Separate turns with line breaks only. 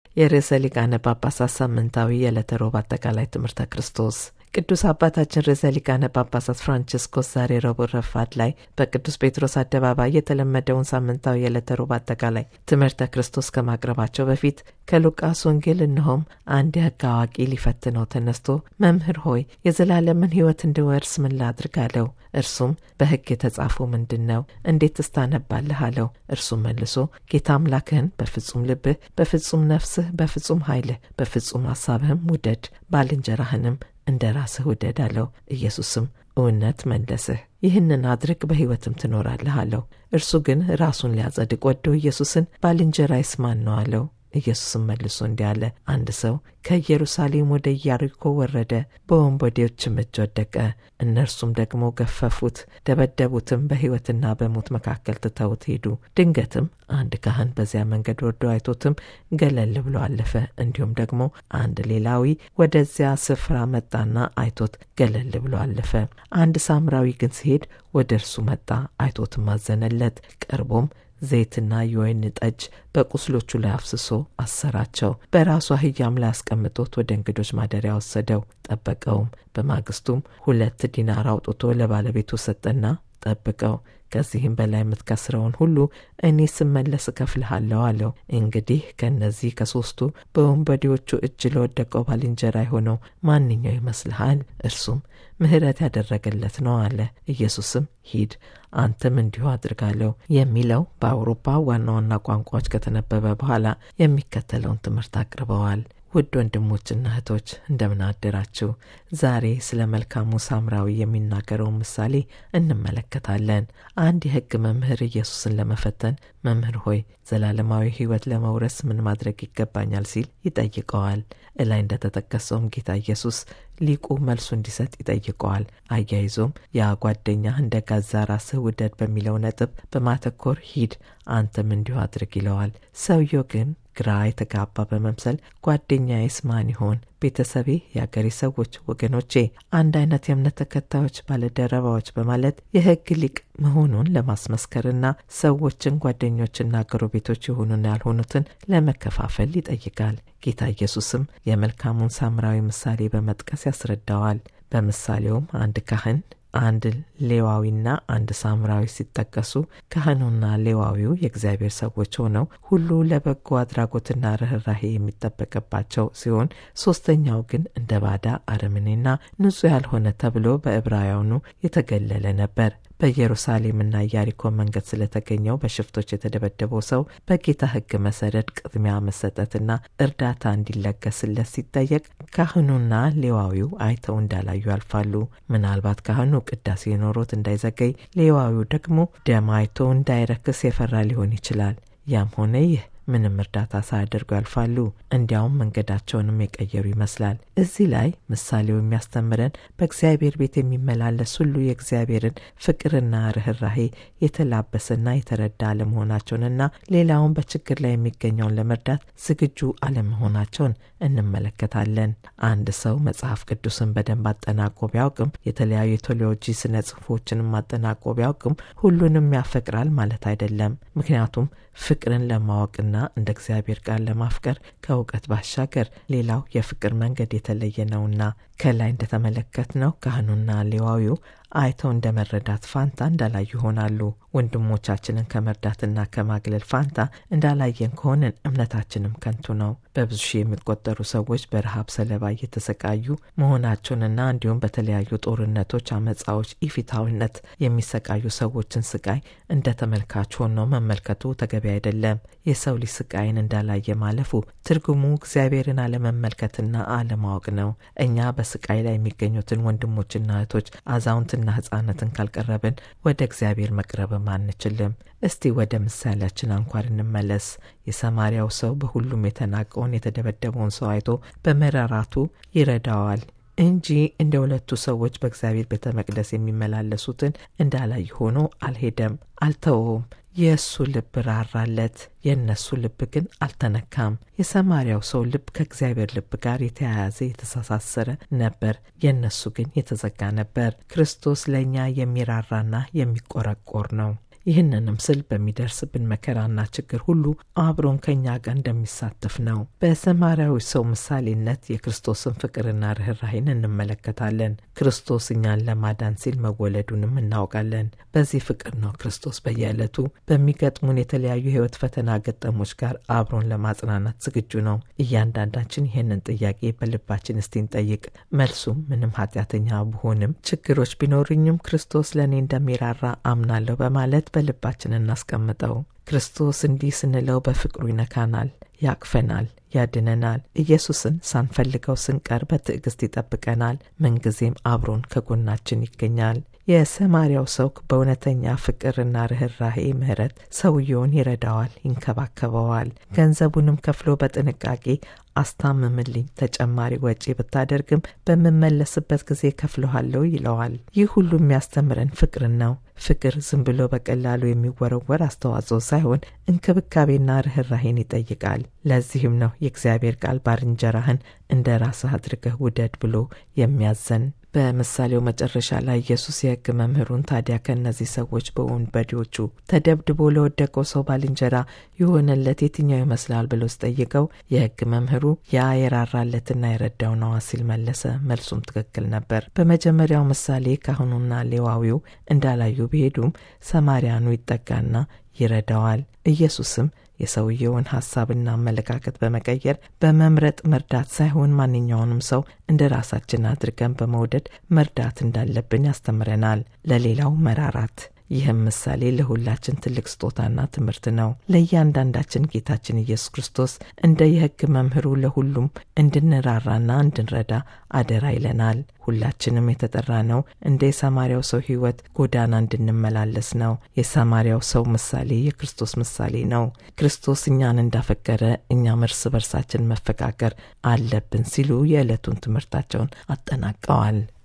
የርዕሰ ሊቃነ ጳጳሳት ሳምንታዊ የዕለተ ሮብ አጠቃላይ ትምህርተ ክርስቶስ ቅዱስ አባታችን ርዕሰ ሊቃነ ጳጳሳት ፍራንቺስኮስ ዛሬ ረቡዕ ረፋድ ላይ በቅዱስ ጴጥሮስ አደባባይ የተለመደውን ሳምንታዊ የዕለተ ሮብ አጠቃላይ ትምህርተ ክርስቶስ ከማቅረባቸው በፊት ከሉቃስ ወንጌል እነሆም አንድ የሕግ አዋቂ ሊፈትነው ተነስቶ መምህር ሆይ የዘላለምን ሕይወት እንድወርስ ምን ላድርግ አለው። እርሱም በሕግ የተጻፈው ምንድን ነው? እንዴት ትስታነባለህ? አለው። እርሱም መልሶ ጌታ አምላክህን በፍጹም ልብህ፣ በፍጹም ነፍስህ፣ በፍጹም ኃይልህ፣ በፍጹም ሐሳብህም ውደድ፣ ባልንጀራህንም እንደ ራስህ ውደድ አለው። ኢየሱስም እውነት መለስህ፣ ይህንን አድርግ በሕይወትም ትኖራለህ አለው። እርሱ ግን ራሱን ሊያጸድቅ ወዶ ኢየሱስን ባልንጀራዬስ ማን ነው አለው። ኢየሱስም መልሶ እንዲህ አለ፣ አንድ ሰው ከኢየሩሳሌም ወደ ኢያሪኮ ወረደ፣ በወንበዴዎችም እጅ ወደቀ። እነርሱም ደግሞ ገፈፉት፣ ደበደቡትም፣ በሕይወትና በሞት መካከል ትተውት ሄዱ። ድንገትም አንድ ካህን በዚያ መንገድ ወርዶ አይቶትም ገለል ብሎ አለፈ። እንዲሁም ደግሞ አንድ ሌላዊ ወደዚያ ስፍራ መጣና አይቶት ገለል ብሎ አለፈ። አንድ ሳምራዊ ግን ሲሄድ ወደ እርሱ መጣ፣ አይቶትም አዘነለት። ቀርቦም ዘይትና የወይን ጠጅ በቁስሎቹ ላይ አፍስሶ አሰራቸው። በራሱ አህያም ላይ አስቀምጦት ወደ እንግዶች ማደሪያ ወሰደው፣ ጠበቀውም። በማግስቱም ሁለት ዲናር አውጥቶ ለባለቤቱ ሰጠና ጠብቀው ከዚህም በላይ የምትከስረውን ሁሉ እኔ ስመለስ እከፍልሃለሁ አለው። እንግዲህ ከእነዚህ ከሦስቱ በወንበዴዎቹ እጅ ለወደቀው ባልንጀራ የሆነው ማንኛው ይመስልሃል? እርሱም ምሕረት ያደረገለት ነው አለ። ኢየሱስም ሂድ አንተም እንዲሁ አድርጋለሁ የሚለው በአውሮፓ ዋና ዋና ቋንቋዎች ከተነበበ በኋላ የሚከተለውን ትምህርት አቅርበዋል። ውድ ወንድሞችና እህቶች እንደምን አደራችሁ? ዛሬ ስለ መልካሙ ሳምራዊ የሚናገረውን ምሳሌ እንመለከታለን። አንድ የሕግ መምህር ኢየሱስን ለመፈተን መምህር ሆይ ዘላለማዊ ሕይወት ለመውረስ ምን ማድረግ ይገባኛል ሲል ይጠይቀዋል። እላይ እንደተጠቀሰውም ጌታ ኢየሱስ ሊቁ መልሱ እንዲሰጥ ይጠይቀዋል። አያይዞም ያ ጓደኛህ እንደ ገዛ ራስህ ውደድ በሚለው ነጥብ በማተኮር ሂድ አንተም እንዲሁ አድርግ ይለዋል። ሰውየው ግን ግራ የተጋባ በመምሰል ጓደኛዬስ ማን ይሆን? ቤተሰቤ፣ የአገሬ ሰዎች፣ ወገኖቼ፣ አንድ አይነት የእምነት ተከታዮች፣ ባለደረባዎች በማለት የሕግ ሊቅ መሆኑን ለማስመስከርና ሰዎችን ጓደኞችና ጎረቤቶች የሆኑና ያልሆኑትን ለመከፋፈል ይጠይቃል። ጌታ ኢየሱስም የመልካሙን ሳምራዊ ምሳሌ በመጥቀስ ያስረዳዋል። በምሳሌውም አንድ ካህን አንድ ሌዋዊና አንድ ሳምራዊ ሲጠቀሱ ካህኑና ሌዋዊው የእግዚአብሔር ሰዎች ሆነው ሁሉ ለበጎ አድራጎትና ርኅራሄ የሚጠበቅባቸው ሲሆን ሶስተኛው ግን እንደ ባዳ አረመኔና ንጹሕ ያልሆነ ተብሎ በዕብራውያኑ የተገለለ ነበር። በኢየሩሳሌምና ኢያሪኮ መንገድ ስለተገኘው በሽፍቶች የተደበደበው ሰው በጌታ ሕግ መሰረት ቅድሚያ መሰጠትና እርዳታ እንዲለገስለት ሲጠየቅ ካህኑና ሌዋዊው አይተው እንዳላዩ ያልፋሉ። ምናልባት ካህኑ ቅዳሴ ኖሮት እንዳይዘገይ፣ ሌዋዊው ደግሞ ደም አይቶ እንዳይረክስ የፈራ ሊሆን ይችላል። ያም ሆነ ይህ ምንም እርዳታ ሳያደርጉ ያልፋሉ። እንዲያውም መንገዳቸውንም የቀየሩ ይመስላል። እዚህ ላይ ምሳሌው የሚያስተምረን በእግዚአብሔር ቤት የሚመላለስ ሁሉ የእግዚአብሔርን ፍቅርና ርኅራሄ የተላበሰና የተረዳ አለመሆናቸውንና ሌላውን በችግር ላይ የሚገኘውን ለመርዳት ዝግጁ አለመሆናቸውን እንመለከታለን። አንድ ሰው መጽሐፍ ቅዱስን በደንብ አጠናቆ ቢያውቅም የተለያዩ የቴዎሎጂ ስነ ጽሑፎችንም አጠናቆ ቢያውቅም ሁሉንም ያፈቅራል ማለት አይደለም። ምክንያቱም ፍቅርን ለማወቅና እንደ እግዚአብሔር ቃል ለማፍቀር ከእውቀት ባሻገር ሌላው የፍቅር መንገድ የተለየ ነውና ከላይ እንደተመለከትነው ካህኑና ሌዋዊው አይተው እንደ መረዳት ፋንታ እንዳላዩ ይሆናሉ። ወንድሞቻችንን ከመርዳትና ከማግለል ፋንታ እንዳላየን ከሆንን እምነታችንም ከንቱ ነው። በብዙ ሺህ የሚቆጠሩ ሰዎች በረሃብ ሰለባ እየተሰቃዩ መሆናቸውንና እንዲሁም በተለያዩ ጦርነቶች፣ አመፃዎች፣ ኢፊታዊነት የሚሰቃዩ ሰዎችን ስቃይ እንደ ተመልካች ሆነው መመልከቱ ተገቢ አይደለም። የሰው ልጅ ስቃይን እንዳላየ ማለፉ ትርጉሙ እግዚአብሔርን አለመመልከትና አለማወቅ ነው። እኛ በስቃይ ላይ የሚገኙትን ወንድሞችና እህቶች አዛውንትና ህጻናትን ካልቀረብን ወደ እግዚአብሔር መቅረብም አንችልም። እስቲ ወደ ምሳሌያችን አንኳር እንመለስ። የሰማርያው ሰው በሁሉም የተናቀውን የተደበደበውን ሰው አይቶ በመራራቱ ይረዳዋል እንጂ እንደ ሁለቱ ሰዎች በእግዚአብሔር ቤተ መቅደስ የሚመላለሱትን እንዳላይ ሆኖ አልሄደም፣ አልተወውም። የእሱ ልብ ራራለት፣ የእነሱ ልብ ግን አልተነካም። የሰማርያው ሰው ልብ ከእግዚአብሔር ልብ ጋር የተያያዘ የተሳሳሰረ ነበር፣ የእነሱ ግን የተዘጋ ነበር። ክርስቶስ ለእኛ የሚራራና የሚቆረቆር ነው። ይህንንም ስል በሚደርስብን መከራና ችግር ሁሉ አብሮን ከእኛ ጋር እንደሚሳተፍ ነው። በሰማርያዊ ሰው ምሳሌነት የክርስቶስን ፍቅርና ርኅራሄን እንመለከታለን። ክርስቶስ እኛን ለማዳን ሲል መወለዱንም እናውቃለን። በዚህ ፍቅር ነው ክርስቶስ በየዕለቱ በሚገጥሙን የተለያዩ የሕይወት ፈተና ገጠሞች ጋር አብሮን ለማጽናናት ዝግጁ ነው። እያንዳንዳችን ይህንን ጥያቄ በልባችን እስቲ እንጠይቅ። መልሱም ምንም ኃጢአተኛ ብሆንም ችግሮች ቢኖሩኝም ክርስቶስ ለእኔ እንደሚራራ አምናለሁ በማለት በልባችን እናስቀምጠው። ክርስቶስ እንዲህ ስንለው በፍቅሩ ይነካናል፣ ያቅፈናል፣ ያድነናል። ኢየሱስን ሳንፈልገው ስንቀር በትዕግስት ይጠብቀናል። ምንጊዜም አብሮን ከጎናችን ይገኛል። የሰማርያው ሰው በእውነተኛ ፍቅርና ርኅራሄ ምሕረት ሰውየውን ይረዳዋል፣ ይንከባከበዋል። ገንዘቡንም ከፍሎ በጥንቃቄ አስታምምልኝ፣ ተጨማሪ ወጪ ብታደርግም በምመለስበት ጊዜ ከፍለሃለሁ ይለዋል። ይህ ሁሉ የሚያስተምረን ፍቅርን ነው። ፍቅር ዝም ብሎ በቀላሉ የሚወረወር አስተዋጽኦ ሳይሆን እንክብካቤና ርኅራሄን ይጠይቃል። ለዚህም ነው የእግዚአብሔር ቃል ባልንጀራህን እንደ ራስህ አድርገህ ውደድ ብሎ የሚያዘን። በምሳሌው መጨረሻ ላይ ኢየሱስ የሕግ መምህሩን ታዲያ ከእነዚህ ሰዎች በወንበዴዎቹ ተደብድቦ ለወደቀው ሰው ባልንጀራ የሆነለት የትኛው ይመስላል ብሎ ሲጠይቀው የሕግ መምህሩ ያ የራራለትና የረዳው ነዋ ሲል መለሰ። መልሱም ትክክል ነበር። በመጀመሪያው ምሳሌ ካህኑና ሌዋዊው እንዳላዩ ቢሄዱም ሰማርያኑ ይጠጋና ይረዳዋል። ኢየሱስም የሰውየውን ሐሳብና አመለካከት በመቀየር በመምረጥ መርዳት ሳይሆን ማንኛውንም ሰው እንደ ራሳችን አድርገን በመውደድ መርዳት እንዳለብን ያስተምረናል። ለሌላው መራራት ይህም ምሳሌ ለሁላችን ትልቅ ስጦታና ትምህርት ነው። ለእያንዳንዳችን ጌታችን ኢየሱስ ክርስቶስ እንደ የሕግ መምህሩ ለሁሉም እንድንራራና እንድንረዳ አደራ ይለናል። ሁላችንም የተጠራ ነው እንደ የሰማርያው ሰው ሕይወት ጎዳና እንድንመላለስ ነው። የሰማርያው ሰው ምሳሌ የክርስቶስ ምሳሌ ነው። ክርስቶስ እኛን እንዳፈቀረ እኛም እርስ በርሳችን መፈቃቀር አለብን ሲሉ የዕለቱን ትምህርታቸውን አጠናቀዋል።